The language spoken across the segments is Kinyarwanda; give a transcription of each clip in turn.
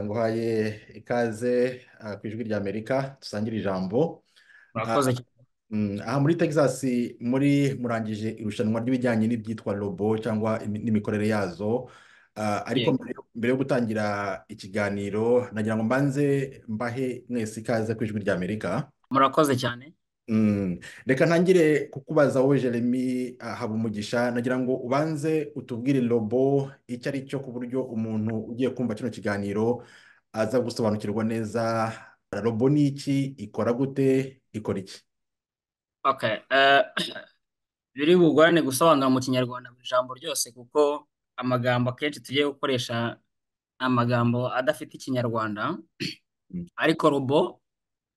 nguhaye ikaze ah, ku ijwi rya amerika dusangire ijambo Ah, murakoze cyane mm, aha muri texas muri murangije irushanwa ry'ibijyanye n'ibyitwa robo cyangwa imi- n'imikorere yazo Ah, ariko yego mbere yo mbere yo gutangira ikiganiro nagira ngo mbanze mbahe mwese ikaze ku ijwi rya amerika murakoze cyane Mm. Reka ntangire kukubaza wowe Jeremy ah, Habumugisha nagira ngo ubanze utubwire robo icyo ari cyo ku buryo umuntu ugiye kumva kino kiganiro aza gusobanukirwa neza robo ni iki ikora gute ikora iki okay eh, biri bugorane gusobanura mu kinyarwanda buri jambo ryose kuko amagambo akenshi tugiye gukoresha amagambo adafite ikinyarwanda Mm. ariko robo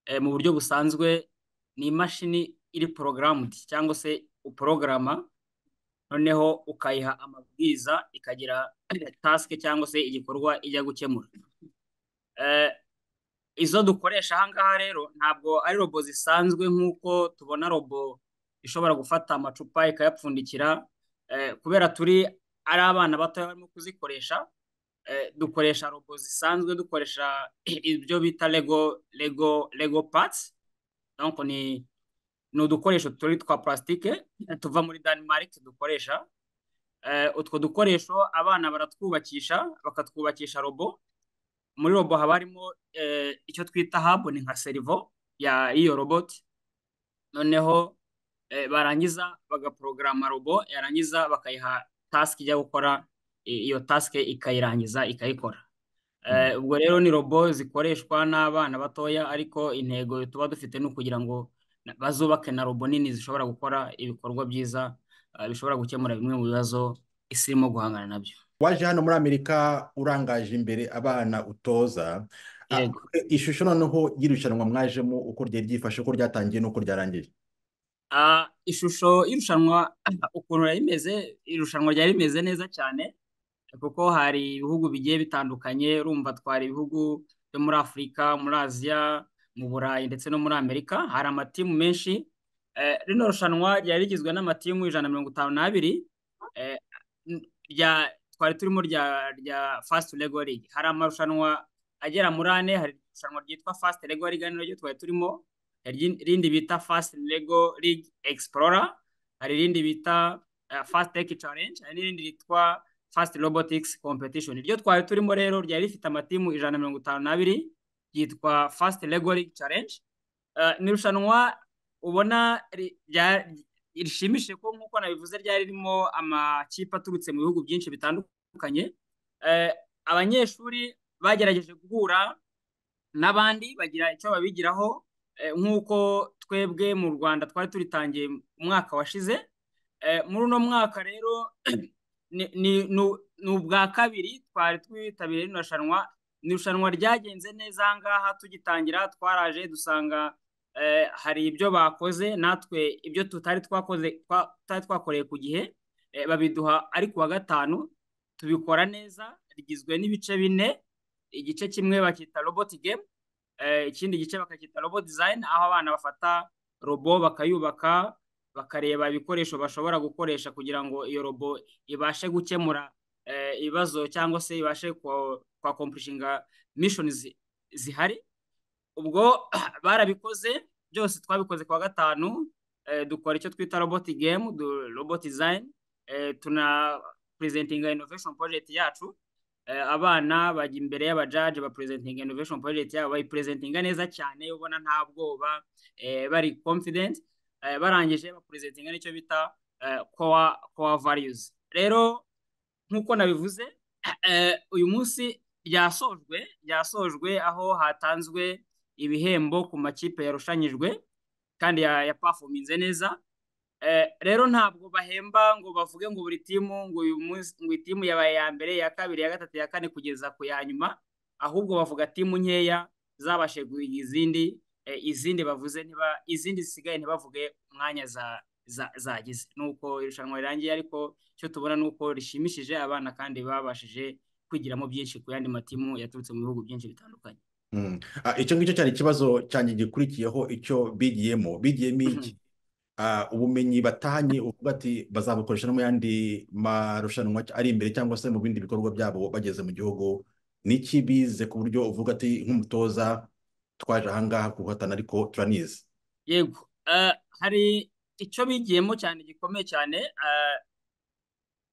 eh, mu buryo busanzwe ni imashini iri programmed cyangwa se uporogaramu noneho ukayiha amabwiriza ikagira task cyangwa se igikorwa ijya gukemura Eh, izo dukoresha aha ngaha rero ntabwo ari robo zisanzwe nk'uko tubona robo ishobora gufata amacupa ikayapfundikira eh, kubera turi ari abana bato barimo kuzikoresha eh, dukoresha robo zisanzwe dukoresha ibyo bita lego lego lego parts donc ni ni udukoresho turi twa plastique eh, tuva muri Denmark dukoresha Eh, utwo dukoresho abana baratwubakisha bakatwubakisha robo muri robo haba harimo eh, icyo twita hub ni nka serivo ya iyo robot noneho eh, barangiza bagaporogaramu robo yarangiza bakayiha task ijya gukora i- iyo task ikayirangiza ikayikora Mm. Eh, ubwo rero ni robo zikoreshwa n'abana batoya ariko intego tuba dufite ni ukugira ngo na- bazubake na robo nini zishobora gukora ibikorwa byiza eh, bishobora gukemura bimwe mu bibazo isi irimo guhangana nabyo waje hano muri Amerika urangaje imbere abana utoza ah, yego ishusho noneho y'irushanwa mwajemo uko ryari ryifashe uko ryatangiye n'uko ryarangiye Ah, ishusho y'irushanwa ukuntu yari imeze irushanwa ryari rimeze neza cyane kuko hari ibihugu bigiye bitandukanye urumva twari ibihugu byo muri Afurika muri Aziya mu Burayi ndetse no muri Amerika hari amatimu menshi eh, rino rushanwa ryari rigizwe n'amatimu ijana na mirongo itanu n'abiri eh, n- rya twari turimo rya rya Fast Lego League hari amarushanwa agera muri ane hari irushanwa ryitwa Fast Lego League ari naryo twari turimo hari irindi irindi bita Fast Lego League Explorer hari irindi bita eh, Fast Tech Challenge hari n'irindi ryitwa Fast Robotics Competition iryo twari turimo rero ryari rifite amatimu ijana na mirongo itanu n'abiri ryitwa Fast Lego League Challenge Eh, ni irushanwa ubona ri- rya- rishimishije ko nk'uko nabivuze ryari ririmo amakipe aturutse mu bihugu byinshi bitandukanye Eh, abanyeshuri bagerageje guhura n'abandi bagira icyo babigiraho eh, nk'uko twebwe mu Rwanda twari turitangiye umwaka washize Eh, muri uno mwaka rero ni ni nu- ni ubwa kabiri twari twitabiriye rino rushanwa ni irushanwa ryagenze neza aha ngaha tugitangira twaraje dusanga eh, hari ibyo bakoze natwe ibyo tutari twakoze twa- tutari twakoreye ku gihe eh, babiduha ari ku wa gatanu tubikora neza rigizwe n'ibice bine igice kimwe bacyita robot game eh, ikindi gice bakacyita robot design aho abana bafata robo bakayubaka bakareba ibikoresho bashobora gukoresha kugira ngo iyo robo ibashe gukemura eh, ibibazo cyangwa se ibashe kwakompurishinga mishoni zihari ubwo barabikoze byose twabikoze ku wa gatanu eh, dukora icyo twita robot game du, robot design eh, tuna presentinga innovation project yacu eh, abana bajya imbere y'abajaji ba presentinga innovation project yabo bayipresentinga neza cyane ubona nta bwoba eh, bari confident eh, barangije bapresentinga n'icyo bita eh, core, core values rero nk'uko nabivuze eh, uyu munsi ryasojwe ryasojwe aho hatanzwe ibihembo ku makipe yarushanyijwe kandi ya- yapafominze neza Eh, rero ntabwo bahemba ngo bavuge ngo buri timu ngo uyu munsi ngo iyi timu yabaye iya mbere iya kabiri iya gatatu iya kane kugeza ku ya nyuma ahubwo bavuga timu nkeya zabashije guhiga izindi eh, izindi bavuze ntiba izindi zisigaye ntibavuge umwanya za za zagize nuko irushanwa rirangiye ariko icyo tubona ni uko rishimishije abana kandi babashije kwigiramo byinshi ku yandi matimu yaturutse mu bihugu byinshi bitandukanye Mm. Ah, icyo ngicyo cyari ikibazo cyanjye gikurikiyeho icyo bigiyemo bigiyemo iki Ah, ubumenyi batahanye uvuga ati bazabukoresha no mu yandi marushanwa ari imbere cyangwa se mu bindi bikorwa byabo bageze mu gihugu n'iki bize ku buryo uvuga ati nk'umutoza twaje ahangaha guhatana ariko turanizi yego Eh, hari icyo bigiyemo cyane gikomeye cyane eh,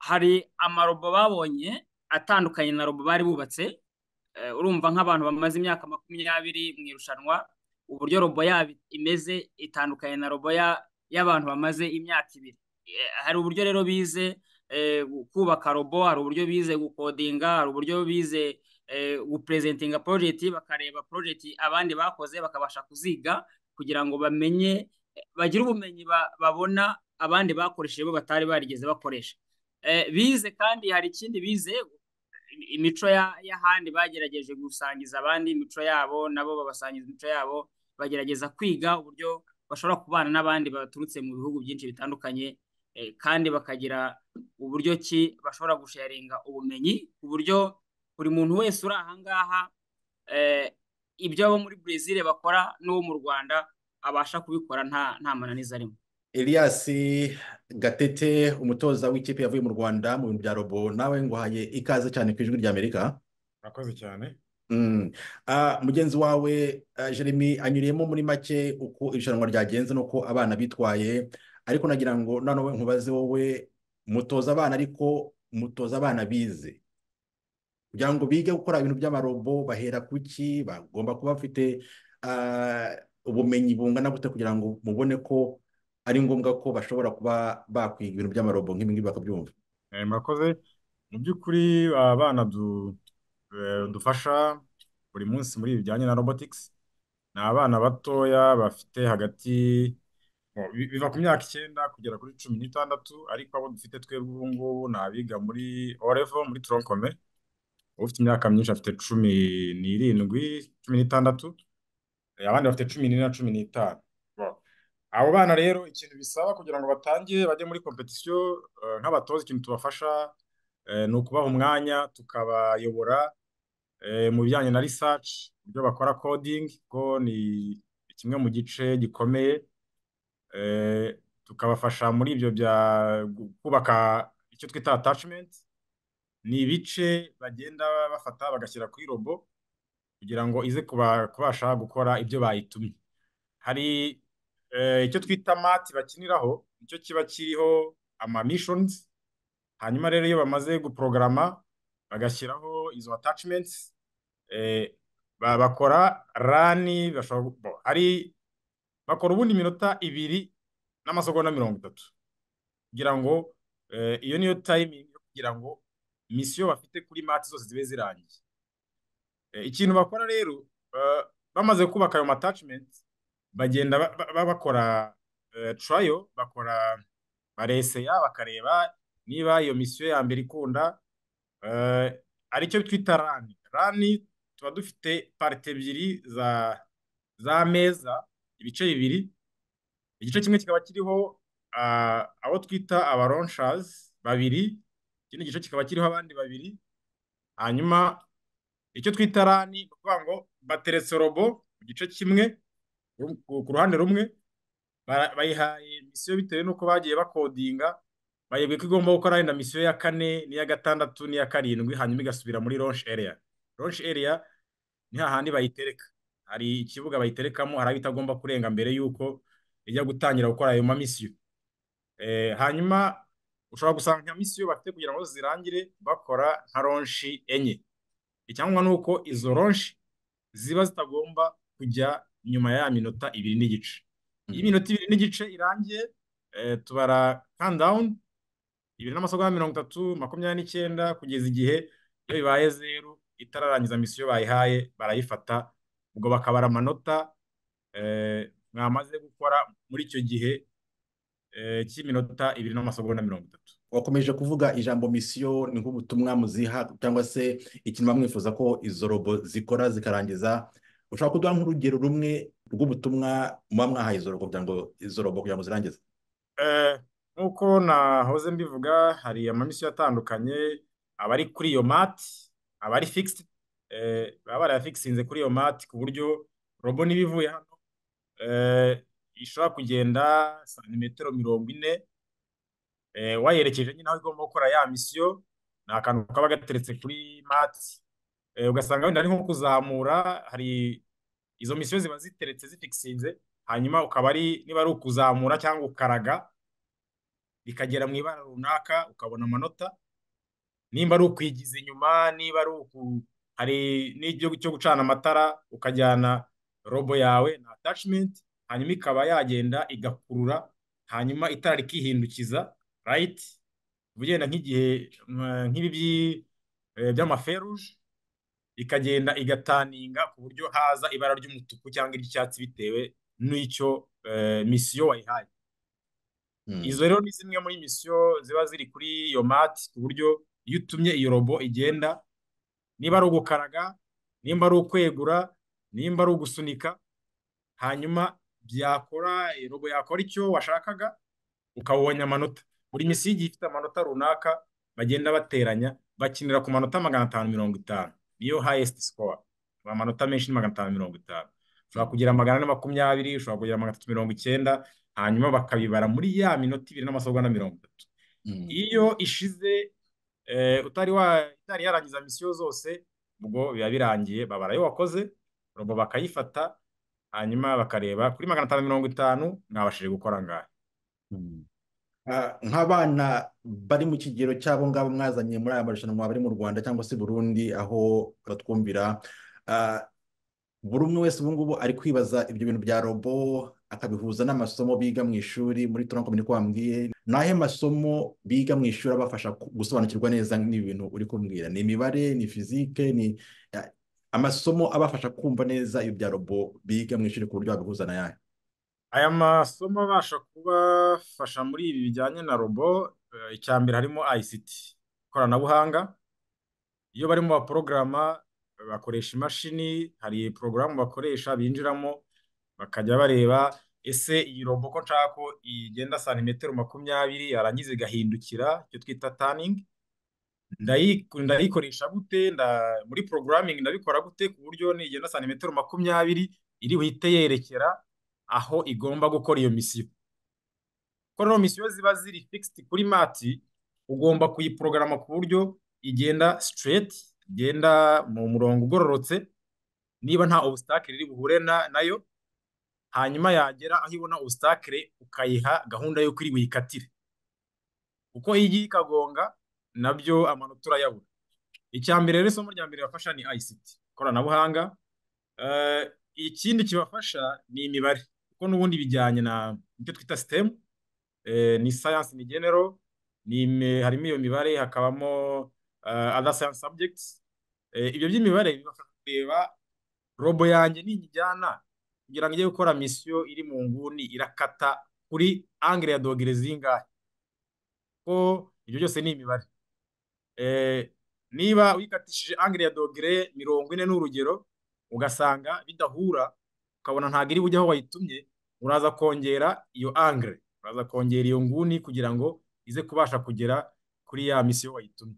hari amarobo babonye atandukanye na robo bari bubatse Eh, urumva nk'abantu bamaze imyaka makumyabiri mu irushanwa uburyo robo yabo imeze itandukanye na robo ya- y'abantu bamaze imyaka ibiri Eh, hari uburyo rero bize eh, kubaka robo hari uburyo bize gukodinga hari uburyo bize eh, gupresentinga porojegiti bakareba porojegiti abandi bakoze bakabasha kuziga kugira ngo bamenye eh, bagire ubumenyi ba- babona abandi bakoresheje bo batari barigeze bakoresha Eh, bize kandi hari ikindi bize imico ya- y'ahandi bagerageje gusangiza abandi imico yabo nabo babasangiza imico yabo bagerageza kwiga uburyo bashobora kubana n'abandi baturutse mu bihugu byinshi bitandukanye eh, kandi bakagira uburyo ki bashobora gusharinga ubumenyi ku buryo buri muntu wese uri ahangaha eh, ibyo abo muri Brezil bakora n'uwo mu Rwanda abasha kubikora nta nta mananiza arimo Elias Gatete umutoza w'ikipe yavuye mu Rwanda mu bintu bya robo nawe nguhaye ikaze cyane ku ijwi ry'Amerika Murakoze cyane Mm. Ah, mugenzi wawe ah, Jeremy anyuriyemo muri make uko irushanwa ryagenze n'uko abana bitwaye ariko nagira ngo noneho nkubaze wowe mutoza abana ariko mutoza abana bize kugira ngo bige gukora ibintu by'amarobo bahera ku ki bagomba kuba bafite ah, ubumenyi bungana gute kugira ngo mubone ko ari ngombwa ko bashobora kuba bakwiga ibintu by'amarobo nk'ibi ngibi bakabyumva Eh, murakoze mu by'ukuri abana du- eh, dufasha buri munsi muri ibi bijyanye na robotics ni abana batoya bafite hagati oh, bi- biva ku myaka icyenda kugera kuri cumi n'itandatu ariko abo dufite twebwe ubu ngubu ni abiga muri orevo muri toronkome ufite imyaka myinshi afite cumi n'irindwi cumi n'itandatu Eh, abandi bafite cumi n'ine na cumi n'itanu Bon. abo bana rero ikintu bisaba kugira ngo batangire bajye muri kompetisiyo eh, nk'abatoza ikintu tubafasha eh, ni ukubaha umwanya tukabayobora eh, mu bijyanye na research uburyo bakora coding kuko ni kimwe mu gice gikomeye eh, tukabafasha muri ibyo bya gu- kubaka icyo twita attachment ni ibice bagenda bafata bagashyira kuri robo kugira ngo ize kuba- kubasha gukora ibyo bayitumye hari eh, icyo twita mati bakiniraho nicyo kiba kiriho ama missions hanyuma rero iyo bamaze guporogaramu bagashyiraho izo attachments eh, ba- bakora rani bashobora gu- bo, hari bakora ubundi iminota ibiri n'amasegonda mirongo itatu kugira ngo eh, iyo niyo timing yo kugira ngo misiyo bafite kuri mati zose zibe zirangiye Eh, ikintu bakora rero eh, bamaze kubaka ayo attachment bagenda ba- ba- ba- bakora eh, trial bakora bareseya bakareba niba iyo misiyo ya mbere ikunda eh, aricyo twita rani rani tuba dufite parte ebyiri za z'ameza ibice bibiri igice kimwe kikaba kiriho ah, abo twita abaronshers babiri ikindi gice kikaba kiriho abandi babiri hanyuma icyo twita rani ni ukuvuga ngo bateretse robo ku gice kimwe ru- ku ku ruhande rumwe bara- bayihaye misiyo bitewe n'uko bagiye bakodinga bayibwiye ko igomba gukora wenda misiyo ya kane n'iya gatandatu n'iya karindwi hanyuma igasubira muri launch area launch area ni hahandi bayitereka hari ikibuga bayiterekamo hari aho itagomba kurenga mbere y'uko ijya gutangira gukora ayo mamisiyo Eh, hanyuma ushobora gusanga nka misiyo bafite kugira ngo zirangire bakora nka ronshi enye icyangombwa ni uko izo ronshi ziba zitagomba kujya nyuma ya ya minota ibiri n'igice iyo Mhm. iminota ibiri n'igice irangiye eh, tubara countdown ibiri n'amasegonda mirongo itatu makumyabiri n'icyenda kugeza igihe iyo bibaye zeru itararangiza misiyo bayihaye barayifata ubwo bakabara amanota eh, mwamaze gukora muri icyo gihe eh, cy'iminota ibiri n'amasegonda mirongo itatu wakomeje kuvuga ijambo misiyo ni nk'ubutumwa muziha cyangwa se ikintu muba mwifuza ko izo robo zikora zikarangiza ushobora kuduha nk'urugero rumwe rw'ubutumwa muba mwahaye izo robo kugira ngo izo robo kugira ngo zirangize Eh, nk'uko nahoze mbivuga hari amamisiyo atandukanye abari kuri iyo mati abari fixed eh, baba barayafikisinze kuri iyo mati ku buryo robo niba ivuye hano eh, ishobora kugenda santimetero mirongo ine eh, wayerekeje nyine aho igomba gukora ya misiyo ni akantu kaba gateretse kuri mati Eh, ugasanga wenda ari nko kuzamura hari izo misiyo ziba ziteretse zifikisinze hanyuma ukaba ari niba ari ukuzamura cyangwa ukaraga bikagera mu ibara runaka ukabona amanota nimba ari ukwigiza inyuma niba ari uku hari n'ibyo cyo gucana amatara ukajyana robo yawe na attachment hanyuma ikaba yagenda igakurura hanyuma itara rikihindukiza right ugenda nk'igihe mm, nk'ibi by'i- eh, by'amaferuje ikagenda igataninga ku buryo haza ibara ry'umutuku cyangwa iry'icyatsi bitewe n'icyo eh, misiyo wayihaye Hmm. izo rero ni zimwe muri misiyo ziba ziri kuri iyo mati ku buryo iyo utumye iyo robo igenda niba ari ugukaraga nimba ari ukwegura nimba ari ugusunika hanyuma byakora eh, robo yakora icyo washakaga ukawubonye amanota buri misiyo igiye ifite amanota runaka bagenda bateranya bakinira ku manota magana atanu mirongo itanu niyo highest score amanota menshi ni magana atanu mirongo itanu ushobora Hmm. kugira magana ane makumyabiri ushobora kugira magana atatu mirongo icyenda hanyuma bakabibara muri ya minota ibiri n'amasogo na mirongo itatu Hmm. iyo ishize eh, utari wa itari yarangiza misiyo zose ubwo biba birangiye babara ayo wakoze robo bakayifata hanyuma bakareba kuri magana atanu mirongo itanu mwabashije gukora ngahe Hmm. Ah, nk'abana bari mu kigero cy'abo ngabo mwazanye muri aya marushanwa bari mu Rwanda cyangwa se Burundi aho batwumvira ah, buri umwe wese ubu ngubu ari kwibaza ibyo bintu bya robo akabihuza n'amasomo biga mu ishuri muri tronc commun ko wambwiye ni ayahe masomo biga mu ishuri abafasha ku- gusobanukirwa neza n'ibi bintu uri kumbwira ni imibare ni fizike ni ah, amasomo abafasha kumva neza ibyo bya robo biga mu ishuri ku buryo babihuza na yayo Aya masomo abasha kubafasha muri ibi bijyanye na robo, eh, icya mbere harimo ICT, ikoranabuhanga. Iyo barimo baporogaramu bakoresha imashini, hari porogaramu bakoresha binjiramo, bakajya bareba ese iyi robo ko nshaka ko igenda santimetero makumyabiri yarangiza igahindukira, icyo twita turning. Ndayi- ndayikoresha gute nda- muri programming ndabikora gute ku buryo nigenda santimetero makumyabiri iri buhite yerekera aho igomba gukora iyo misiyo kuko rero misiyo ziba ziri fixed kuri mati ugomba kuyiprogarama ku buryo igenda straight igenda mu murongo ugororotse niba nta obstacle iri buhure na- nayo hanyuma yagera aho ibona obstacle ukayiha gahunda y'uko iri buyikatire kuko iyo igiye ikagonga nabyo amanota urayabura icya mbere rero isomo rya mbere bafasha ni ICT ikoranabuhanga Eh, ikindi kibafasha ni imibare kuko n'ubundi bijyanye na ibyo twita STEM eh, ni science in general ni ime- harimo iyo mibare hakabamo eh, other science subjects Eh, ibyo by'imibare bibafasha kureba robo yanjye niyijyana kugira ngo ijye gukora misiyo iri mu nguni irakata kuri angle ya dogere zingahe kuko ibyo byose ni imibare Eh, niba wikatishije angire ya dogere mirongo ine n'urugero ugasanga bidahura ukabona ntabwo iri bujye aho wayitumye uraza kongera iyo angire uraza kongera iyo nguni kugira ngo ize kubasha kugera kuri ya misiyo wayitumye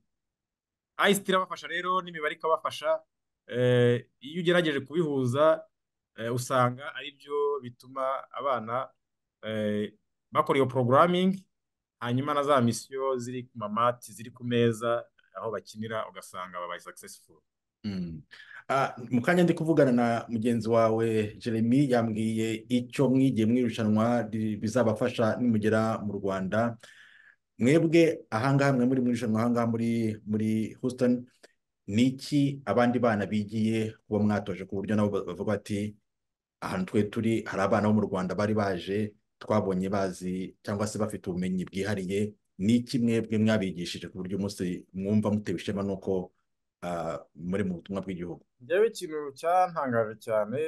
ICT irabafasha rero n'imibare ikabafasha eh, iyo ugerageje kubihuza eh, usanga ari byo bituma abana eh, bakora iyo programming hanyuma na za misiyo ziri ku mamati ziri ku meza aho bakinira ugasanga babaye successful. Mm. Ah, mu kanya ndi kuvugana na mugenzi wawe Jeremy yambwiye icyo mwigiye mu irushanwa ri- bizabafasha nimugera mu Rwanda mwebwe ahangaha mwe muri mu irushanwa ahangaha muri muri Houston ni iki abandi bana bigiye kuba mwatoje ku buryo nabo ba- bavuga bati ahantu twe turi hari abana bo mu Rwanda bari baje twabonye bazi cyangwa se bafite ubumenyi bwihariye ni iki mwebwe mwabigishije ku buryo umunsi mwumva mutewe ishema nuko ah, muri mu butumwa bw'igihugu Njyewe ikintu cyantangaje cyane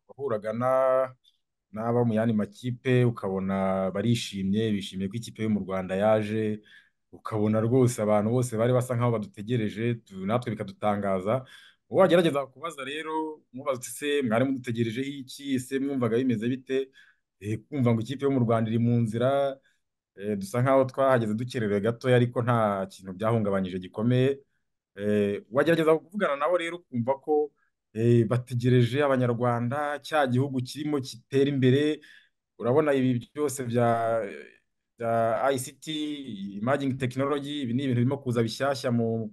wahuraga na- n'aba mu yandi makipe ukabona barishimye bishimiye ko ikipe yo mu Rwanda yaje ukabona rwose abantu bose bari basa nkaho badutegereje tu- natwe bikadutangaza uwo wagerageza kubaza rero mubaza uti ese mwari mudutegerejeho iki ese mwumvaga bimeze bite Eh, kumva ngo ikipe yo mu Rwanda iri mu nzira Eh, dusa nkaho twahageze dukerewe gatoya ariko nta kintu byahungabanyije gikomeye Eh, wagerageza kuvugana nabo rero ukumva ko eh, bategereje abanyarwanda cya gihugu kirimo gitera imbere urabona ibi byose bya bya ICT emerging technology ibi ni ibintu birimo kuza bishyashya mu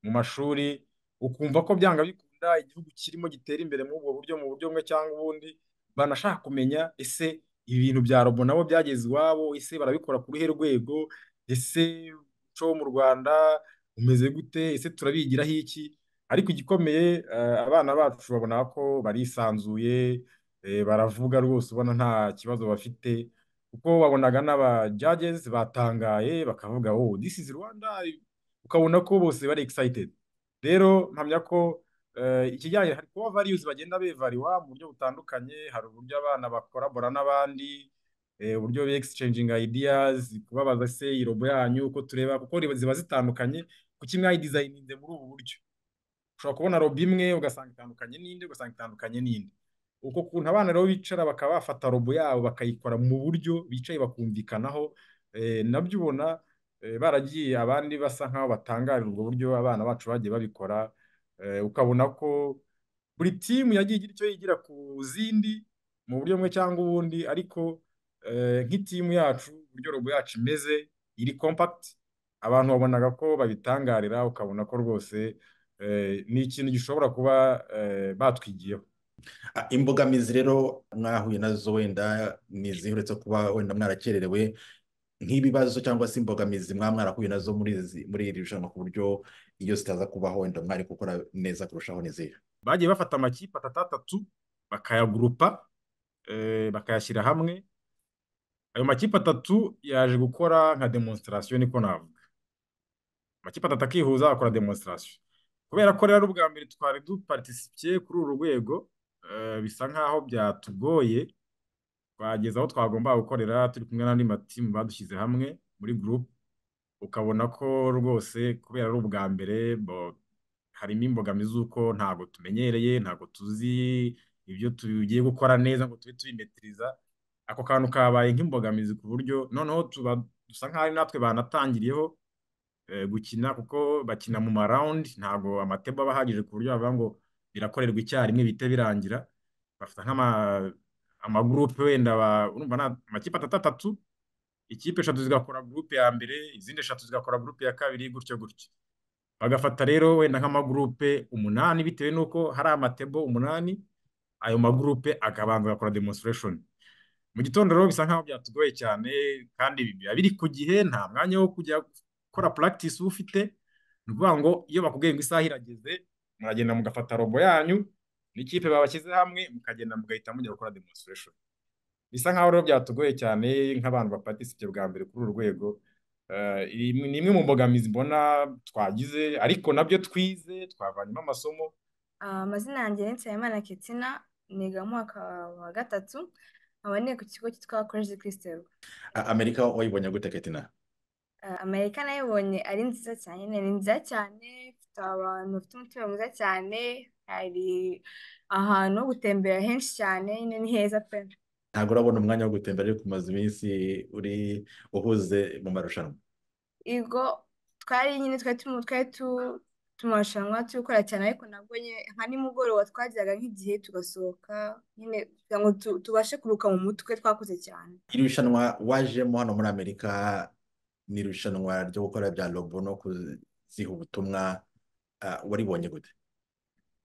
mu mashuri ukumva ko byanga bikunda igihugu kirimo gitera imbere muri ubwo buryo mu buryo bumwe cyangwa ubundi, banashaka kumenya ese ibintu bya robo nabo byageze iwabo, ese barabikora ku ruhe rwego, ese umuco wo mu Rwanda umeze gute, ese turabigiraho iki, ariko igikomeye eh, abana bacu babona ko barisanzuye, eh, baravuga rwose ubona nta kibazo bafite kuko wabonaga n'aba judges batangaye bakavuga oh this is Rwanda ukabona ko bose bari excited rero mpamya ko eh, ikijyanye hari kuba values bagenda bevariwa mu buryo butandukanye hari uburyo abana bakorabora n'abandi eh, uburyo be exchanging ideas kubabaza se irobo yanyu uko tureba kuko riba- ziba zitandukanye kuko imwe yidizayininze muri ubu buryo ushobora kubona robo imwe ugasanga itandukanye n'indi ugasanga itandukanye n'indi uko kuntu abana rero bicara bakaba bafata robo yabo bakayikora mu buryo bicaye bakumvikanaho eh, nabyo ubona eh, baragiye abandi basa nkaho batangarirwa uburyo abana bacu bagiye babikora eh, ukabona ko buri timu yagiye igira icyo yigira ku zindi mu buryo bumwe cyangwa ubundi ariko eh, nk'itimu yacu uburyo robo yacu imeze iri compact abantu babonaga ko babitangarira ukabona ko rwose eh, ni ikintu gishobora kuba eh, batwigiyeho Ah, Imbogamizi rero mwahuye nazo wenda ni izihe uretse kuba wenda mwarakererewe nk'ibibazo cyangwa se imbogamizi mwaba mwarahuye nazo muri izi- muri iri rushanwa ku buryo iyo zitaza kubaho wenda mwari gukora neza kurushaho n'izihe bagiye bafata amakipe atatu atatu bakayagurupa eh, bakayashyira hamwe ayo makipe atatu yaje gukora nka demonstration niko navuga amakipe atatu akihuza akora demonstration kubera ko rero ubwa mbere twari duparticipiye kuri uru rwego eh, bisa nkaho byatugoye twageze aho twagombaga gukorera turi kumwe n'andi matimu badushyize hamwe muri gurupe ukabona ko rwose kubera ari ubwa mbere bo- harimo imbogamizi z'uko ntabwo tumenyereye ntabwo tuzi ibyo tugiye gukora neza ngo tube tubimetiriza ako kantu kabaye nk'imbogamizi ku buryo noneho tuba dusa nk'aho ari natwe banatangiriyeho eh, gukina kuko bakina mu marawundi ntabwo amatebo aba ahagije ku buryo bavuga ngo birakorerwa icyarimwe bihite birangira bafata nk'ama amagurupe wenda ba- urumva ni amakipe atatu atatu ikipe eshatu zigakora gurupe ya mbere izindi eshatu zigakora gurupe ya kabiri gutyo gutyo bagafata rero wenda nk'amagurupe umunani bitewe n'uko hari amatebo umunani ayo magurupe akabanza agakora demonstration mu gitondo rero bisa nkaho byatugoye cyane kandi biba biri ku gihe nta mwanya wo kujya gukora practice uba ufite ni ukuvuga ngo iyo bakubwiye ngo isaha irageze muragenda mugafata robo yanyu n'ikipe babashyize hamwe mukagenda mugahita mujya gukora demonstration bisa nk'aho rero byatugoye cyane nk'abantu bapatisipye bwa mbere kuri uru rwego Eh, iyi ni imwe mu mbogamizi mbona twagize ariko nabyo twize twavanyemo amasomo Ah, amazina yanjye ni Nsabimana Ketsina niga mu mwaka wa gatatu nkaba niga ku kigo cyitwa College Christ Ah, amerika wayibonye gute ketina Ah, Amerika nayibonye ari nziza cyane ni nziza cyane ifite abantu bafite umutima mwiza cyane hari ahantu ho gutembera henshi cyane nyine ni heza pe ntabwo urabona umwanya wo gutembera ariko umaze iminsi uri uhuze mu marushanwa Igo twari nyine twari turi twari tu- tu mu marushanwa turi gukora cyane ariko nabwo nyine nka nimugoroba twagiraga nk'igihe tugasohoka nyine kugira ngo tu- tubashe kuruhuka mu mutwe twakoze cyane iri rushanwa wajemo hano muri amerika ni irushanwa ryo gukora bya robo no kuziha ubutumwa ah, waribonye gute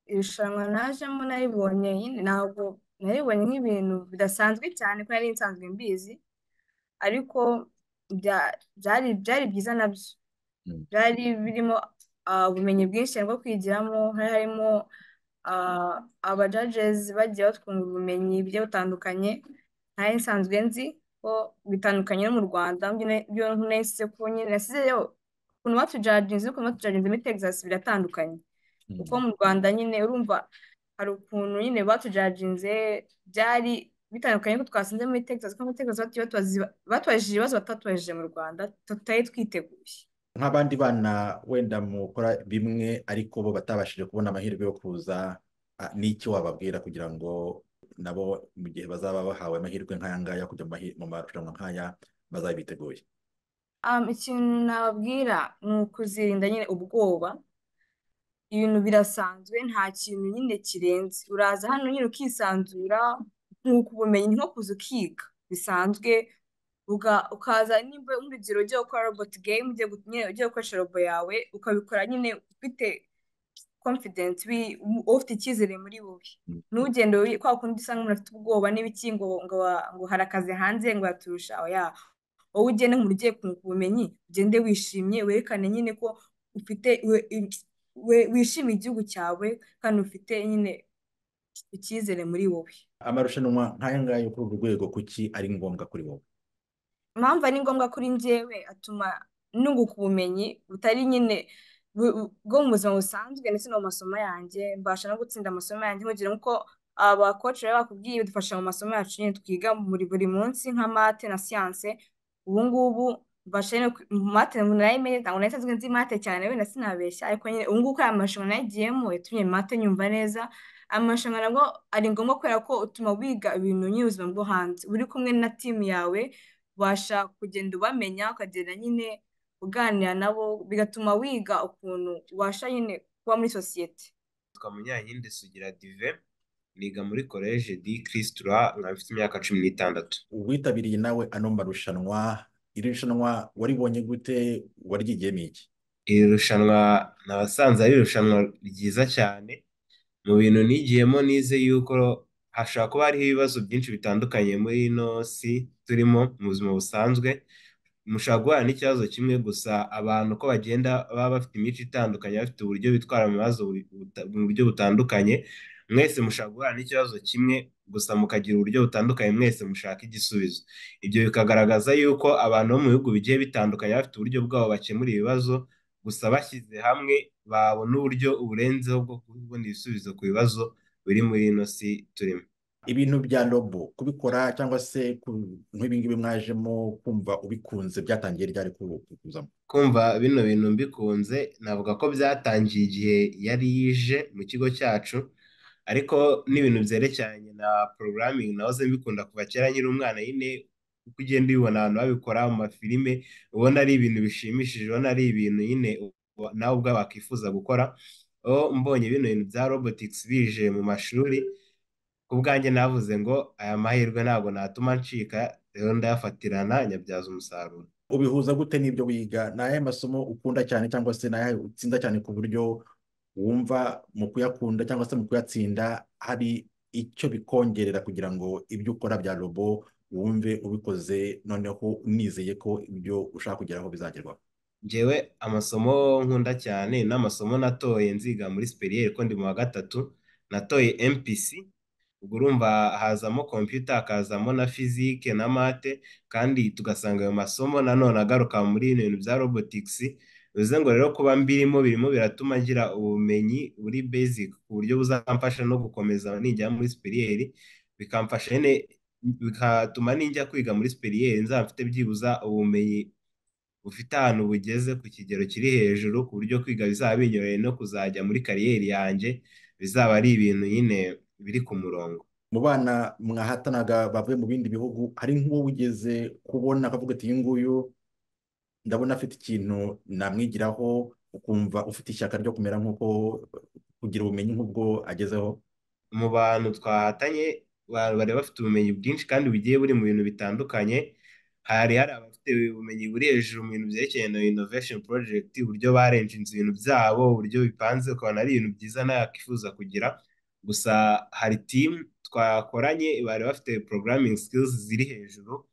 irushanwa najemo naribonye nyine ntabwo naribonye nk'ibintu bidasanzwe cyane kuko nari nsanzwe mbizi ariko bya- byari byari byiza nabyo Mm. byari birimo ah, ubumenyi bwinshi bwo kwigiramo hari harimo ah, aba judges bagiye batwunga ubumenyi bugiye butandukanye nari nsanzwe nzi ko bitandukanye no mu Rwanda byo nasize ko nyine nasizeyo ukuntu batujudginze n'ukuntu batujudginze muri Texas biratandukanye kuko Mm. mu Rwanda nyine urumva hari ukuntu nyine batujudginze byari bitandukanye ko twasinze muri Texas kuko muri Texas batuye batubaza- batubajije ibibazo batatubajije mu Rwanda tutari twiteguye nk'abandi bana wenda mukora bimwe ariko bo batabashije kubona amahirwe yo kuza ah, n'iki wababwira kugira ngo nabo mu gihe bazaba bahawe amahirwe nk'aya ngaya yo kujya mu mahi- mu marushanwa nk'aya bazabe biteguye Um, ikintu nababwira ni ukuzirinda nyine ubwoba ibintu birasanzwe nta kintu nyine kirenze uraza hano nyine ukisanzura nkuko ubumenyi ni nko kuza ukiga bisanzwe uga- ukaza nimba nk'urugero ugiye gukora robot game ugiye gu- nyine ugiye gukoresha robo yawe ukabikora nyine ufite confident wi- ufite icyizere muri wowe ntugende wi- kwa kundi usanga umuntu afite ubwoba n'ibiki ngo ngo wa- ngo hari akazi hanze ngo yaturusha oya wowe ugende nk'umuntu ugiye kunguka ubumenyi ugende wishimye werekane nyine ko ufite we- we- wishimiye igihugu cyawe kandi ufite nyine icyizere muri wowe amarushanwa nk'aya ngaya yo kuri urwo rwego kuki ari ngombwa kuri wowe impamvu ari ngombwa kuri njyewe atuma nunguka ubumenyi butari nyine bu- bu- bwo mu buzima busanzwe ndetse no mu masomo yanjye mbasha no gutsinda amasomo yanjye nk'urugero nk'uko abakoci baba bakubwiye badufasha mu masomo yacu nyine twiga muri buri munsi nka mate na siyanse ubu ngubu mbasha nyine kwi- mate narayimenye ntabwo nahise nzi nzi mate cyane wenda sinabeshya ariko nyine ubu ngubu kuri aya marushanwa nagiyemo yatumye mate nyumva neza amarushanwa nabwo ari ngombwa kubera ko utuma wiga ibintu nyine ubuzima bwo hanze uri kumwe na timu yawe ubasha kugenda ubamenya ukagenda nyine uganira nabo bigatuma wiga ukuntu ubasha nyine kuba muri sosiyete Nitwa Munyankindi Sugira Divin, niga muri Collège di Christ Roi, nkaba mfite imyaka cumi n'itandatu. witabiriye nawe ano marushanwa iri rushanwa waribonye gute waryigiyemo iki Iri rushanwa nabasanze ari irushanwa ryiza cyane, mu bintu nigiyemo nize yuko hashobora kuba hariho ibibazo byinshi bitandukanye muri ino si turimo mu buzima busanzwe, mushobora guhura n'ikibazo kimwe gusa abantu uko bagenda baba bafite imico itandukanye, bafite uburyo bitwara mu bibazo buri- buta- mu buryo butandukanye, mwese mushobora guhura n'ikibazo kimwe gusa mukagira uburyo butandukanye, mwese mushaka igisubizo. Ibyo bikagaragaza yuko abantu bo mu bihugu bigiye bitandukanye baba bafite uburyo bwabo bakemura ibibazo, gusa bashyize hamwe babona uburyo uburenzeho bwo kubona ibisubizo ku bibazo biri muri ino si turimo. ibintu bya robo kubikora cyangwa se ku- nk'ibi ngibi mwajemo kumva ubikunze byatangiye ryari ku- kukuzamo Kumva bino bintu mbikunze, navuga ko byatangiye igihe yari yije mu kigo cyacu, ariko n'ibintu byerekeranye na programming nahoze mbikunda kuva kera nkiri umwana nyine, uko ugenda ubibona abantu babikora mu mafilime, ubona ari ibintu bishimishije, ubona ari ibintu nyine u- nawe ubwawe wakwifuza gukora. Aho mbonye bino bintu bya robotics bije mu mashuri, ku bwanjye navuze ngo aya mahirwe ntabwo natuma ncika, rero ndayafatirana nyabyaza umusaruro. ubihuza gute n'ibyo wiga ni ayahe masomo ukunda cyane cyangwa se ni ayahe utsinda cyane ku buryo wumva mu kuyakunda cyangwa se mu kuyatsinda hari icyo bikongerera kugira ngo ibyo ukora bya robo wumve ubikoze noneho unizeye ko ibyo ushaka kugeraho bizagerwaho Njyewe amasomo nkunda cyane n'amasomo natoye nziga muri superiere ko ndi mu wa gatatu natoye MPC ubwo urumva hazamo kompiyuta hakazamo na fizike na mate kandi tugasanga ayo masomo nanone agaruka muri bino bintu bya robotics bivuze ngo rero kuba mbirimo birimo biratuma ngira ubumenyi buri basic ku buryo buzamfasha no gukomeza nijya muri superiere bikamfasha nyine bigatuma ninjya kwiga muri superiere nzaba mfite byibuza ubumenyi bufite ahantu bugeze ku kigero kiri hejuru ku buryo kwiga bizaba binyoroheye no kuzajya muri kariyeri yanjye bizaba ari ibintu nyine biri ku murongo. mu bana mwahatanaga bavuye mu bindi bihugu hari nk'uwo wigeze kubona akavuga ati uyu nguyu ndabona afite ikintu namwigiraho ukumva ufite ishyaka ryo kumera nk'uko kugira ubumenyi nk'ubwo agezeho Mu bantu twahatanye ba- bari bafite ubumenyi bwinshi kandi bugiye buri mu bintu bitandukanye hari hari abafite ubumenyi buri hejuru mu bintu byerekeranye na innovation project uburyo barenjinze ibintu byabo uburyo bipanze ukabona ari ibintu byiza nawe yakwifuza kugira gusa hari team twakoranye bari bafite programming skills ziri hejuru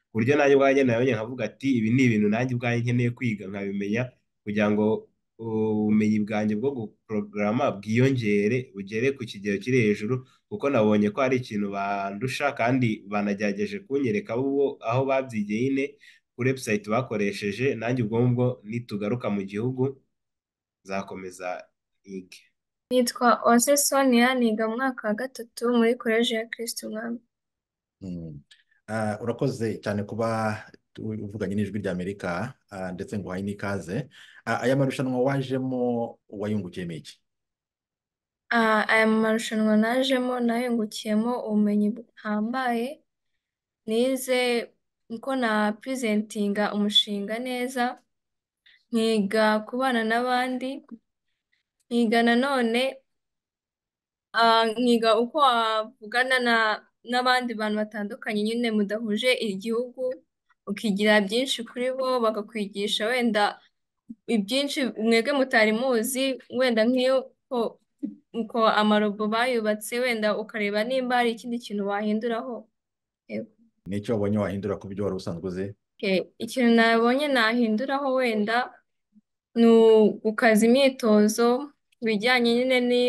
ku buryo nanjye ubwanjye nabonye nkavuga ati ibi ni ibintu nanjye ubwanjye nkeneye kwiga nkabimenya kugira ngo ubumenyi bwanjye bwo guporogaramu bwiyongere bugere ku kigero kiri hejuru kuko nabonye ko hari ikintu bandusha kandi banagerageje kunyereka bo aho babyigiye nyine kuri website bakoresheje nanjye ubwo ngubwo nitugaruka mu gihugu nzakomeza yige. Nitwa Uwase Sonia niga mu mwaka wa gatatu muri koleji ya Kristo Umwami. Mm. Ah, urakoze cyane kuba tu- uvuganye n'ijwi ry'Amerika ah, ndetse ngo uhaye n'ikaze Ah, aya marushanwa wajemo wayungukiyemo iki Ah, aya marushanwa najemo nayungukiyemo ubumenyi buhambaye, nize uko na purizentinga umushinga neza, nkiga kubana n'abandi, nkiga nanone ah, nkiga uko wavugana na n'abandi bantu batandukanye nyine mudahuje igihugu, ukigira byinshi kuri bo, bakakwigisha wenda ibyinshi mwebwe mutari muzi wenda nk'iyo ko uko amarobo bayubatse wenda ukareba nimba hari ikindi kintu wahinduraho Yego. N'icyo wabonye wahindura ku byo wari usanzwe uzi? Okay. Ikintu nabonye nahinduraho wenda ni gukaza imyitozo bijyanye nyine ni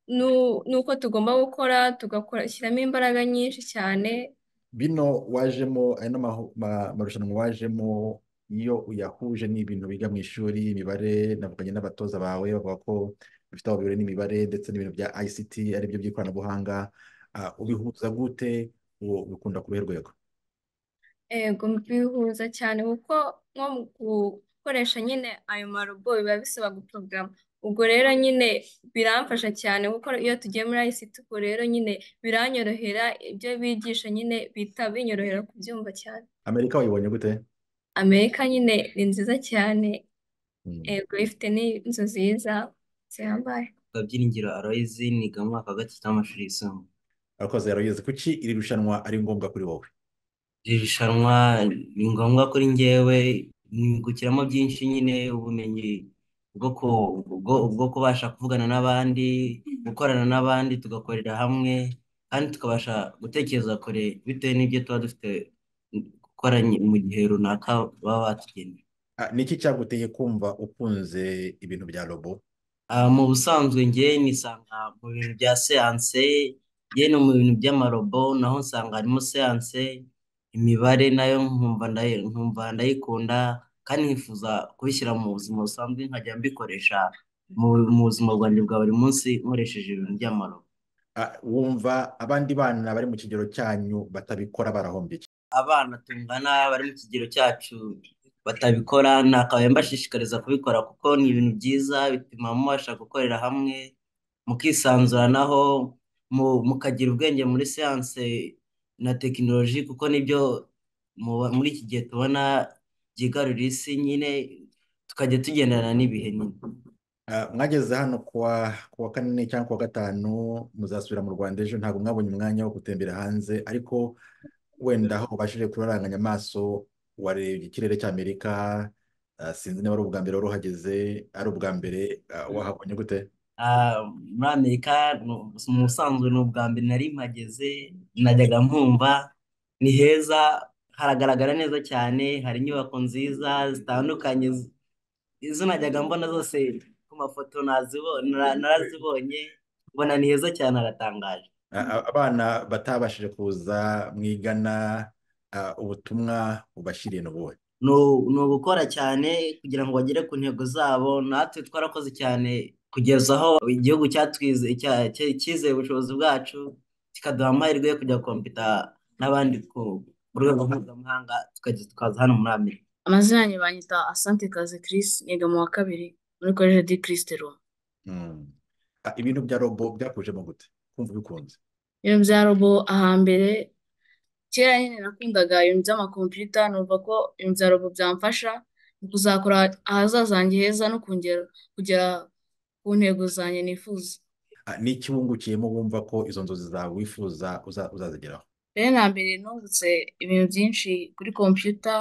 nu- n'uko tugomba gukora tugakora shyiramo imbaraga nyinshi cyane Bino wajemo, aya ni amahu- ma- marushanwa wajemo, iyo uyahuje n'ibintu biga mu ishuri, imibare, navuganye n'abatoza bawe, bavuga ko bifite aho bihuriye n'imibare ndetse n'ibintu bya ICT, aribyo by'ikoranabuhanga, Ah, ubihuza gute, uwo bikunda ku ruhe rwego? Ego, bihuza cyane kuko nko mu gukoresha nyine ayo marobo biba bisaba guporogaramu. Ubwo rero nyine biramfasha cyane kuko iyo tugiye muri ICT ubwo rero nyine biranyorohera ibyo bigisha nyine bihita binyorohera kubyumva cyane. Amerika wayibonye gute? Amerika nyine ni nziza cyane, Mm. ego ifite n'inzu nziza zihambaye. Gabyiringiro Aloys niga mu mwaka wa gatatu w'amashuri yisumbuye. Arakoze yarageze. Kuki iri rushanwa ari ngombwa kuri wowe? Iri rushanwa ni ngombwa kuri njyewe nungukiramo byinshi nyine ubumenyi bwo ku, bwo, bwo kubasha kuvugana n'abandi, gukorana n'abandi tugakorera hamwe kandi tukabasha gutekereza kure bitewe n'ibyo tuba dufite gukora mu gihe runaka baba batugeneye. Ah, Ni iki cyaguteye kumva ukunze ibintu bya robo? Ah, mu busanzwe njye nisanga mu bintu bya siyanse, njye no mu bintu by'amarobo naho nsanga harimo siyanse, imibare nayo nkumva ndayi- nkumva ndayikunda kandi nkifuza kubishyira mu buzima busanzwe nkajya mbikoresha mu, mu buzima bwanjye bwa buri munsi nkoresheje ibintu by'amarobo. Ah, Wumva abandi bana bari mu kigero cyanyu batabikora barahombye iki? Abana tungana bari mu kigero cyacu batabikora nakabaye mbashishikariza kubikora kuko ni ibintu byiza bituma mubasha gukorera hamwe mukisanzuranaho mu- mukagira ubwenge muri siyanse na tekinoloji kuko nibyo mu- muri iki gihe tubona byigarurira isi nyine tukajya tugendana n'ibihe nyine. Ah, mwageze hano kuwa kuwa kane cyangwa kuwa gatanu muzasubira mu Rwanda ejo ntabwo mwabonye umwanya wo gutembera hanze ariko wenda aho ubashije kuraranganya amaso warebye ikirere cy'Amerika ah, sinzi niba ari ubwa mbere wari uhageze ari ubwa mbere ah, wahabonye gute Ah, muri Amerika nu- mu busanzwe ni ubwa mbere nari mpageze najyaga nkumva ni heza haragaragara neza cyane hari inyubako nziza zitandukanye z- izo najyaga mbona zose ku mafoto nazibo- nara- narazibonye mbona ni heza cyane haratangaje Ah, ah, abana batabashije kuza mwigana ah, ubutumwa ubashyiriye ni ubuhe ni ni ugukora cyane kugira ngo bagere ku ntego zabo natwe twarakoze cyane kugeza aho igihugu cyatwize cya- cya- cyizeye ubushobozi bwacu kikaduha amahirwe yo kujya kompita n'abandi ku ku rwego mpuzamahanga tukajya tukaza hano muri Amerika Amazina yanjye banyita Asante Kaze Chris, niga mu wa kabiri muri Collège de Christ Roi. Mm. Ah, ibintu bya robo byakujemo gute kumva ubikunze Ibintu bya robo ahambere, kera nyine nakundaga ibintu by'amakompiyuta, numva ko ibintu bya robo byamfasha mu kuzakora ahazaza hanjye heza no kongera kugera ku ntego zanjye nifuza. Ah, ni iki wungukiyemo wumva ko izo nzozi zawe wifuza uza- uzazigeraho Mbere na mbere nungutse ibintu byinshi kuri kompiyuta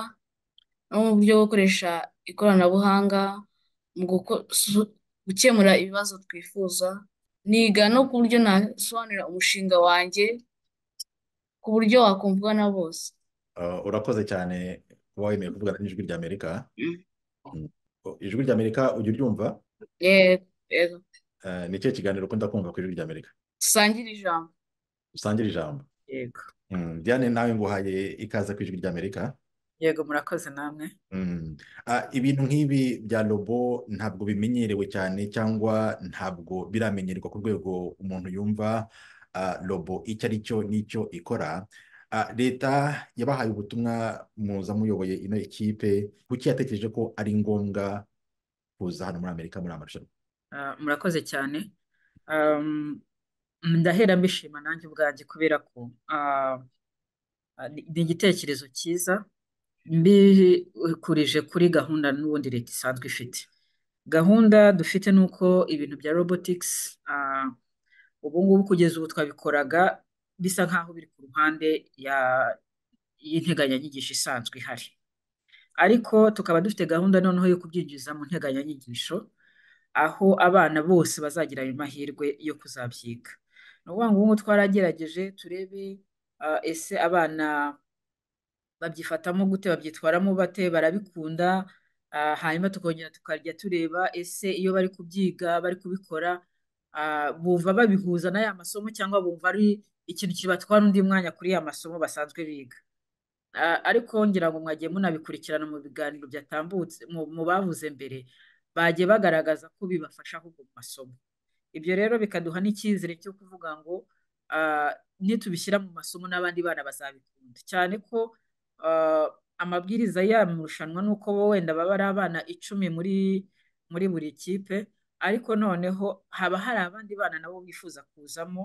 no mu buryo bwo gukoresha ikoranabuhanga mu guko- su- gukemura ibibazo twifuza, niga no ku buryo nasobanurira umushinga wanjye ku buryo wakumvwa na bose. Uh, urakoze cyane kuba wemeye kuvugana n'ijwi ry'Amerika. Mm. Mm. O, Ijwi ry'Amerika ujya uryumva? Yego, yego. Uh, ni ikihe kiganiro ukunda kumva ku ijwi ry'Amerika? Dusangire ijambo. Usangire ijambo. Yego, Mm. Diane nawe nguhaye ikaze ku ijwi ry'Amerika. yego murakoze namwe. Mm. Ah, ibintu nk'ibi bya robo ntabwo bimenyerewe cyane cyangwa ntabwo biramenyerwa ku rwego umuntu yumva ah, robo icyo ari cyo n'icyo ikora. Ah, Leta yabahaye ubutumwa muza muyoboye ino ekipe, kuki yatekereje ko ari ngombwa kuza hano muri Amerika muri aya marushanwa? Ah, murakoze cyane. Um, ndahera mbishima nanjye ubwanjye kubera ko ah, ah, ni ni igitekerezo cyiza mbikurije kuri gahunda n'ubundi leta isanzwe ifite. Gahunda dufite ni uko ibintu bya robotics ah, ubu ngubu kugeza ubu twabikoraga bisa nk'aho biri ku ruhande ya y'integanyanyigisho isanzwe ihari. ariko tukaba dufite gahunda noneho yo kubyinjiza mu nteganyanyigisho aho abana bose bazagira ayo mahirwe yo kuzabyiga ni ukuvuga ngo ubu ngubu twaragerageje turebe ah, ese abana babyifatamo gute babyitwaramo bate barabikunda ah, hanyuma tukongera tukajya tureba ese iyo bari kubyiga bari kubikora ah, bumva babihuza n'aya masomo cyangwa bumva ari ikintu kibatwara undi mwanya kuri ya masomo basanzwe biga Ah, ariko ngira ngo mwagiye munabikurikirana mu biganiro byatambutse mu mu bavuze mbere bagiye bagaragaza ko bibafasha ahubwo mu masomo ibyo rero bikaduha n'icyizere cyo kuvuga ngo ah, nitubishyira mu masomo n'abandi bana bazabikunda cyane ko ah, amabwiriza y'aya marushanwa ni uko bo wenda baba ari abana icumi muri muri buri kipe ariko noneho haba hari abandi bana nabo bifuza kuzamo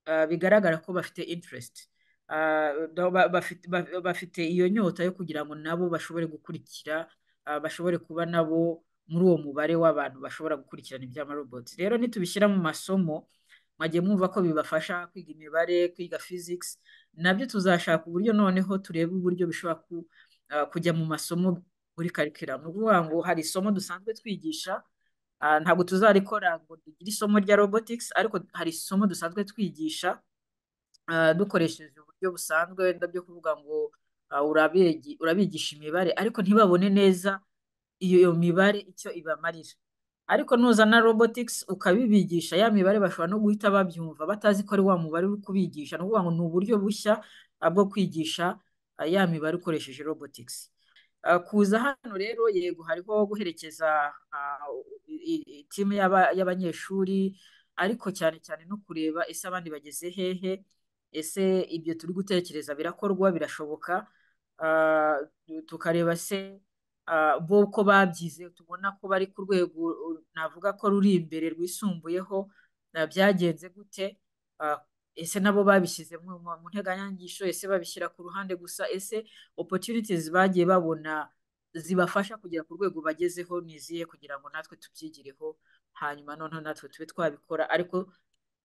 ah, bigaragara ko bafite interest Ah, na- ba- bafite ba- bafite iyo nyota yo kugira ngo nabo bashobore gukurikira ah, bashobore kuba nabo muri uwo mubare w'abantu bashobora gukurikirana iby'amaroboti rero nitubishyira mu masomo mwagiye mwumva ko bibafasha kwiga imibare kwiga physics nabyo tuzashaka uburyo noneho turebe uburyo bishobora ku, ah, kujya mu masomo muri curriculum ni ukuvuga ngo hari isomo dusanzwe twigisha ah, ntabwo tuzarikora ngo rigire isomo rya robotics ariko hari isomo dusanzwe twigisha ah, dukoresheje uburyo busanzwe wenda byo kuvuga ngo ah, urabigi- urabigisha imibare ariko ntibabone neza iyo mibare icyo ibamarira ariko nuzana robotics ukabibigisha ya mibare bashobora no guhita babyumva batazi ko ari wa mubare uri kubigisha ni ukuvuga ngo ni uburyo bushya ah, bwo kwigisha ah, ya mibare ukoresheje robotics Ah, kuza hano rero yego hariho guherekeza ah, i- i- timu y'aba- y'abanyeshuri ariko cyane cyane no kureba ese abandi bageze hehe ese ibyo turi gutekereza birakorwa birashoboka Ah, tu- tukareba se ah, bo uko babyize tubona ko bari ku rwego uh, navuga ko ruri imbere rwisumbuyeho na byagenze gute Ah, ese nabo babishyize mu mu- mu nteganyangisho ese babishyira ku ruhande gusa ese opportunities bagiye babona zibafasha kugera ku rwego bagezeho ni izihe kugira ngo natwe tubyigireho hanyuma noneho natwe tube twabikora ariko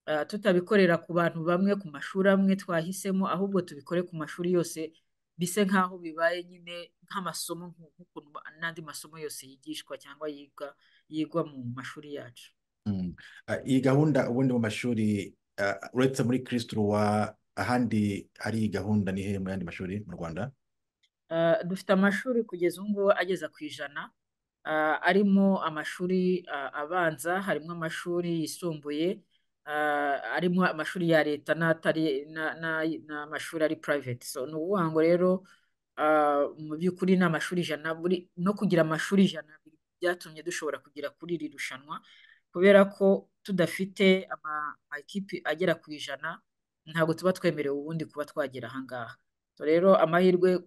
ah, tutabikorera ku bantu bamwe ku mashuri amwe twahisemo ahubwo tubikore ku mashuri yose bise nk'aho bibaye nyine nk'amasomo nku- nk'ukuntu ba- n'andi masomo yose yigishwa cyangwa yiga yigwa mu mashuri yacu. Mm. Ah, Iyi gahunda ubundi mu mashuri ah, uretse muri Kristu Roi ahandi hari iyi gahunda ni hehe mu yandi mashuri mu Rwanda Uh, dufite amashuri kugeza ubu ngubu ageza ku ijana uh, arimo amashuri uh, abanza, harimo amashuri yisumbuye, uh, harimo amashuri ya leta n'atari na- na- n'amashuri ari private. So ni ukuvuga ngo rero uh, mu by'ukuri ni amashuri ijana buri no kugira amashuri ijana byatumye dushobora kugera kuri iri rushanwa kubera ko tudafite ama amakipe agera ku ijana ntabwo tuba twemerewe ubundi kuba twagera aha ngaha. So rero amahirwe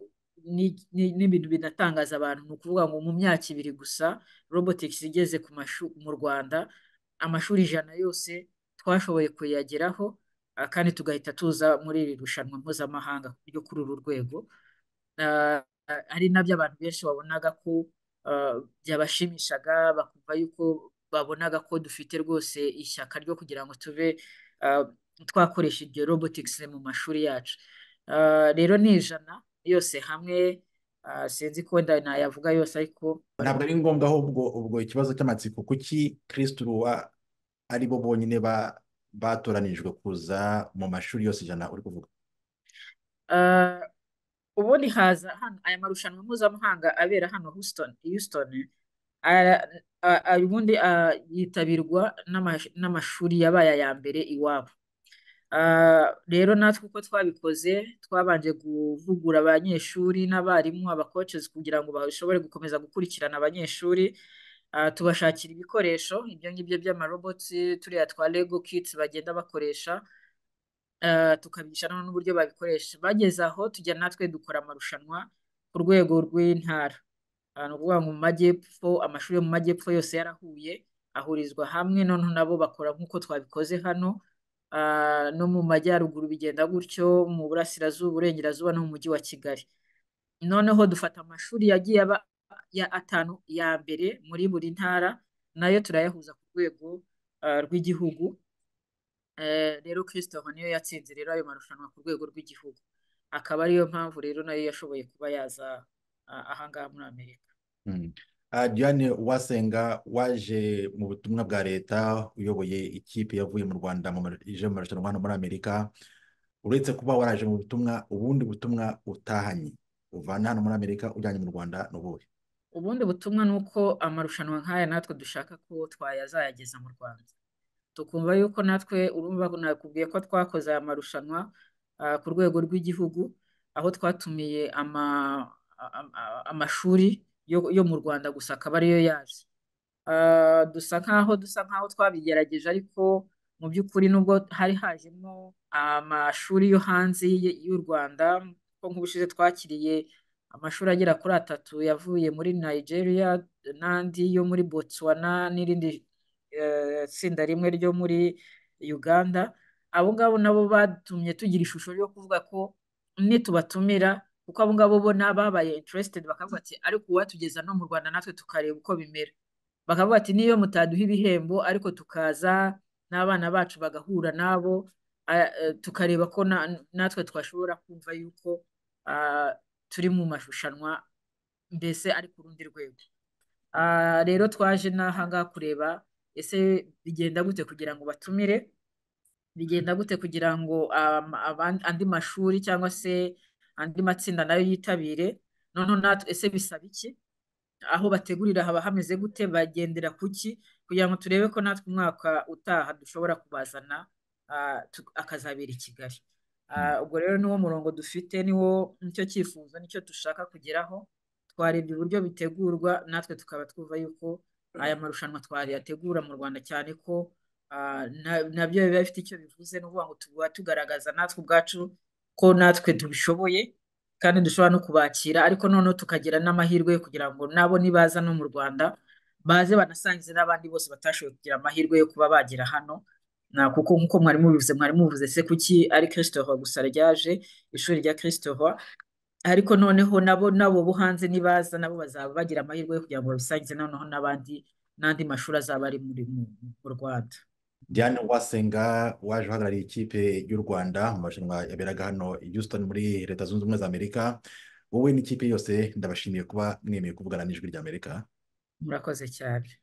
ni- ni- n'ibintu binatangaza abantu ni ukuvuga ngo mu myaka ibiri gusa robotics igeze ku mashu- mu Rwanda amashuri ijana yose twashoboye kuyageraho ah, kandi tugahita tuza muri iri rushanwa mpuzamahanga ryo kuri uru rwego Ah, ari nabyo abantu benshi babonaga ko ah, byabashimishaga bakumva yuko babonaga ko dufite rwose ishyaka ryo kugira ngo tube ah, twakoresha iryo robotics mu mashuri yacu Ah, rero ni ijana yose hamwe ah, sinzi ko wenda nayavuga yose ariko ntabwo ari ngombwa ahubwo ubwo ikibazo cy'amatsiko kuki Kristu Roi ari bo bonyine ba- batoranijwe kuza mu mashuri yose ijana uri kuvuga ah, ubundi haza hano aya marushanwa mpuzamahanga abera hano Houston, Houston ara- a- a- ubundi ah, yitabirwa n'amash- n'amashuri yabaye aya mbere iwabo. Ah, rero natwe uko twabikoze twabanje kuvugura abanyeshuri n'abarimu abakoces kugira ngo bashobore gukomeza gukurikirana abanyeshuri Ah, tubashakira ibikoresho ibyo ngibyo by'amaroboti turiya twa Lego kits bagenda bakoresha Ah, tukabigisha noneho n'uburyo babikoresha bageze aho tujya natwe dukora amarushanwa ku rwego rw'intara Ah, ni ukuvuga ngo mu majyepfo amashuri yo mu majyepfo yose yarahuye ahurizwa hamwe noneho nabo bakora nk'uko twabikoze hano Ah, no mu majyaruguru bigenda gutyo mu burasirazuba uburengerazuba no mu mujyi wa Kigali noneho dufata amashuri yagiye aba ya atanu ya mbere muri buri ntara nayo turayahuza ku rwego ah, rw'igihugu Eh, rero Christopher niyo yatsinze rero ayo marushanwa ku rwego rw'igihugu akaba ariyo mpamvu rero nayo yashoboye kuba yaza ah, aha ngaha muri Amerika Mm. Ah, Diane Uwasenga waje mu butumwa bwa leta uyoboye ikipe yavuye mu Rwanda mu mar- ije mu marushanwa hano muri Amerika uretse kuba waraje mu butumwa ubundi butumwa utahanye uvana hano muri Amerika ujyanye mu Rwanda ni ubuhe Ubundi butumwa ni uko amarushanwa nk'aya natwe dushaka ko twayazayageza mu Rwanda. tukumva yuko natwe urumva ko nakubwiye ko twakoze aya marushanwa ah, ku rwego rw'igihugu aho twatumiye ama, a- a- amashuri yo, yo mu Rwanda gusa akaba ariyo yaje. Ah, dusa nkaho dusa nkaho twabigerageje ariko mu by'ukuri nubwo hari hajemo amashuri yo hanze y- y'u Rwanda ko nk'ubushize twakiriye amashuri agera kuri atatu yavuye muri Nigeria n'andi yo muri Botswana n'irindi eh, tsinda rimwe ryo muri Uganda abo ngabo nabo batumye tugira ishusho yo kuvuga ko nitubatumira kuko abo ngabo bo n'ababaye interested bakavuga ati ariko uwatugeza no mu Rwanda natwe tukareba uko bimera bakavuga ati niyo mutaduha ibihembo ariko tukaza n'abana bacu bagahura nabo a- eh, tukareba ko na- natwe twashobora kumva yuko ah, turi mu marushanwa mbese ari ku rundi rwego Ah, rero twaje n'aha ngaha kureba ese bigenda gute kugira ngo batumire bigenda gute kugira ngo um, aban- andi mashuri cyangwa se andi matsinda nayo yitabire noneho natwe ese bisaba iki aho bategurira haba hameze gute bagendera ku ki kugira ngo turebe ko natwe umwaka utaha dushobora kubazana ah, tu- akazabera i Kigali Ah, ubwo rero niwo murongo dufite niwo nicyo cyifuzo nicyo dushaka kugeraho twarebye uburyo bitegurwa natwe tukaba twumva yuko aya marushanwa twayategura mu Rwanda cyane ko ah, na- nabyo biba bifite icyo bivuze ni ukuvuga ngo tuba tugaragaza natwe ubwacu ko natwe tubishoboye kandi dushobora no kubakira ariko noneho tukagira n'amahirwe yo kugira ngo nabo nibaza no mu Rwanda baze banasangize n'abandi bose batashoboye kugira amahirwe yo kuba bagera hano na kuko nk'uko mwari mubivuze mwari muvuze se kuki ari Christopher gusa ryaje ishuri rya Christopher ariko noneho nabo nabo bo hanze nibaza nabo bazaba bagira amahirwe yo kugira ngo babisangize noneho n'abandi n'andi mashuri azaba ari muri mu mu Rwanda Diane Uwasenga waje uhagarariye ikipe y'u Rwanda mu marushanwa yaberaga hano i Houston muri Leta Zunze Ubumwe za Amerika wowe n'ikipe yose ndabashimiye kuba mwemeye kuvugana n'ijwi ry'Amerika murakoze cyane